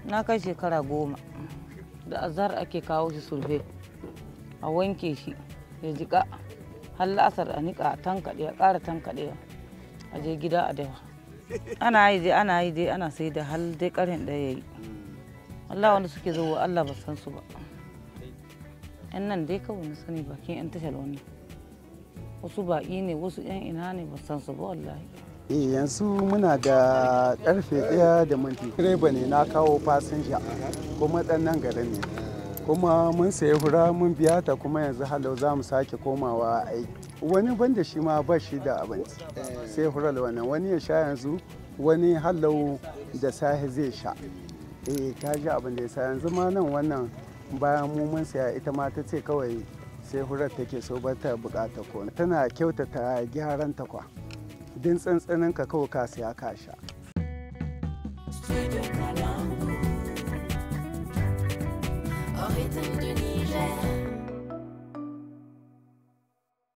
na kai shekara goma da azhar ake kawo shi sulfe a wanke shi ya jika har la'asar a niƙa a tankaɗe a ƙara tankaɗe a je gida a dawa ana yi dai ana yi dai ana sai da hal dai ƙarhen ɗaya ya yi Allah wanda suke zuwa Allah ba san su ba yan nan dai kawai na sani bakin yan tashar wani wasu baƙi ne wasu yan ina ne ba san su ba wallahi Eh, yanzu muna da karfe ɗaya da minti direba ne na kawo fasinja kuma ɗan nan garin ne kuma mun sayi hura mun biya ta kuma yanzu halau za mu sake komawa aiki wani banda shi ma ba shi da abinci sai hurar wannan wani ya sha yanzu wani halau da safe zai sha eh ka ji abin da ya sa yanzu ma nan wannan bayan mu mun saya ita ma ta ce kawai sai hurar take so ba ta bukata ko tana kyautata gyaran ta kwa din tsantsanin ka kawai ka siya ka sha Au rythme du Niger.